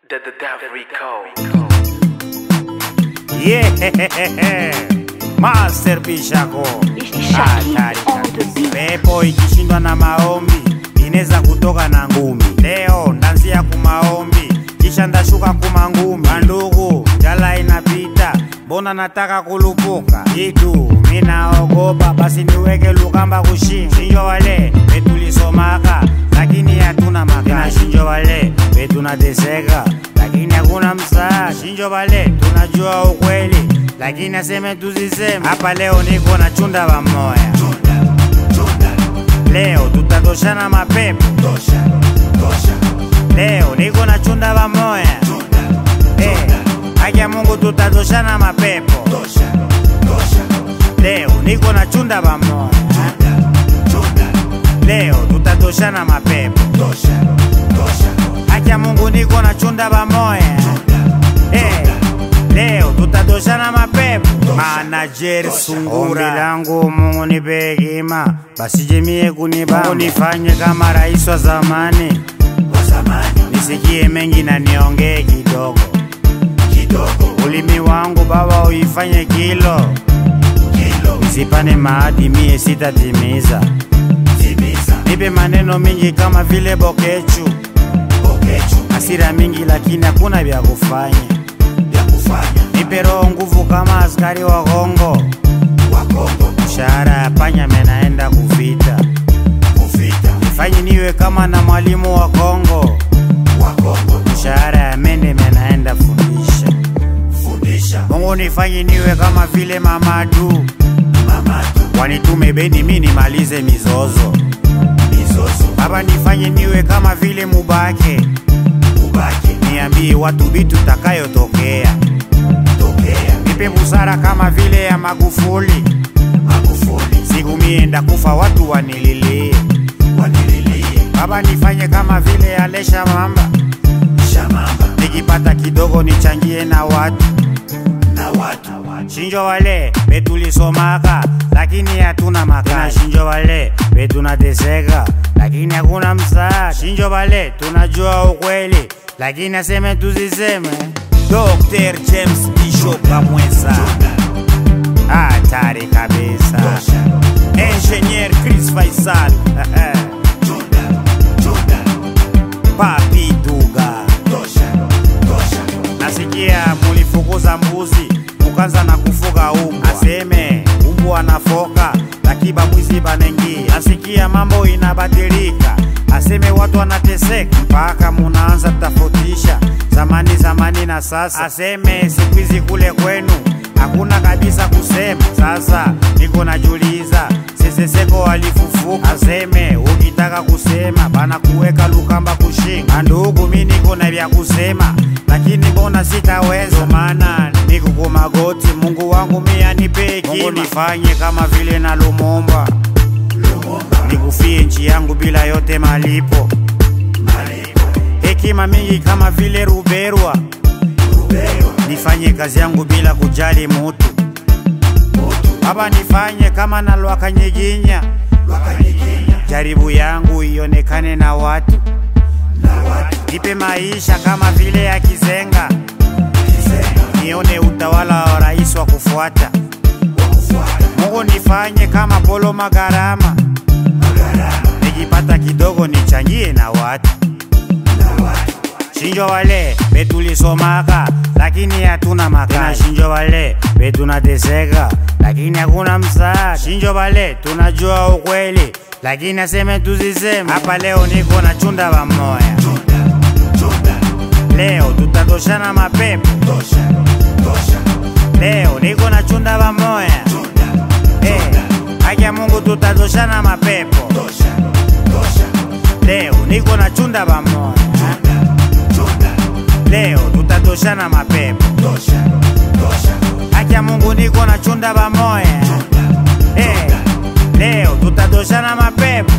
The, the Death Rico. Yeah, Master Bishako Shaki Hatari on the kabisa. beat. Pepo ikishindwa na maombi inaweza kutoka na ngumi. Leo ndanzia kumaombi kisha ndashuka kumangumi. Bandugu, jala inapita, mbona nataka kulupuka itu minaogopa, basi niweke lukamba kushinga. Shinjo wale betulisomaka lakini hatuna makana. Shinjo wale betunateseka lakini hakuna msaada. Shinjo wale tunajua ukweli lakini aseme tuziseme. Hapa leo niko na chunda wamoya, leo tutatoshana mapepo. Leo niko na chunda wamoya, Eh, haki ya Mungu tutatoshana mapepo. Leo niko na chunda wamoya, leo tutatoshana mapepo. Haki ya Mungu niko na chunda wamoya, Eh, leo tutatoshana mapepo. Manager Sungura, ombi langu Mungu nipe hekima, basijemie kuniba, Mungu nifanye kama rais wa zamani, nisikie mengi na niongee kidogo ulimi wangu Baba uifanye kilo, nisipane maadi mie sitatimiza, nipe maneno mingi kama vile bokechu, hasira mingi lakini hakuna vya kufanya, nipe roho nguvu kama askari wa Kongo, mshahara ya panya menaenda kuvita, nifanye niwe kama na mwalimu wa Kongo, mshahara ya mende menaenda fundisha Mungu nifanye niwe kama vile Mamadu, wanitume Beni mi nimalize mizozo. Baba nifanye niwe kama vile Mubake, niambie watu vitu takayotokea. Nipe busara kama vile ya Magufuli, siku mienda kufa watu wanililie. Baba nifanye kama vile ya Lesha Mamba, nikipata kidogo nichangie na watu Shinjo wale betulisomaka lakini hatuna makazi. Shinjo wale betunateseka lakini hakuna msaada. Shinjo wale tunajua ukweli lakini aseme tuziseme. Dr. James Bishop Kamwesa hatari kabisa. Engineer Chris Faisal Papi Duga nasikia mulifukuza mbuzi mukaanza na kufuga umbwa, aseme umbwa anafoka lakiba mwizi banengia. Nasikia mambo inabadilika, aseme watu wanateseka mpaka munaanza tofautisha zamani zamani na sasa, aseme siku hizi kule kwenu hakuna kabisa kusema. Sasa niko najuliza seseseko walifufuka, aseme ukitaka kusema bana kuweka lukamba kushinga. Ndugu, mi niko na vya kusema lakini mbona sitaweza? Maana niko kwa magoti, Mungu wangu mi anipe hekima. Mungu nifanye kama vile na Lumumba, nikufie nchi yangu bila yote malipo, hekima mingi kama vile Ruberwa, nifanye kazi yangu bila kujali mutu. Baba nifanye kama na Lwakanyiginya, jaribu yangu ionekane na watu nipe maisha kama vile ya Kizenga, nione utawala wa rais wa kufuata. Mungu nifanye kama Polo Magarama, nikipata kidogo nichangie na watu. Shinjo wale betulisomaka lakini hatuna makazi. Shinjo wale betunateseka lakini hakuna msaada. Shinjo wale tunajua ukweli lakini aseme tuziseme. Hapa leo niko na chunda wamoya, leo tutatoshana mapepo. Leo niko na chunda wamoya, Eh, haki ya Mungu tutatoshana mapepo. Leo niko na chunda wamoya, leo tutatoshana mapepo. Haki ya Mungu niko na chunda wamoya, Eh, leo tutatoshana mapepo.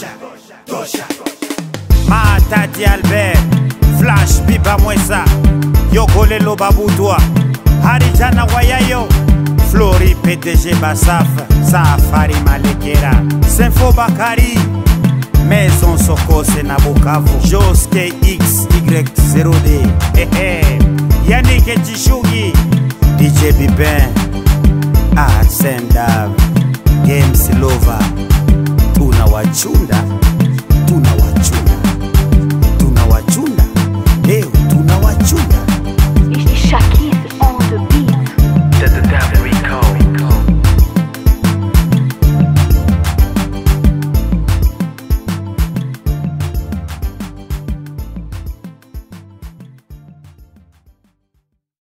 Matati Albert Flash Biba Mwesa Yokolelo Babutwa Harijana Wayayo Flori PDG Basaf Safari Malekera Senfo Bakari Maison Sokose na Bukavu Jos KX Y0D Ehe Yannick Chishugi DJ Bibin Arsene Dab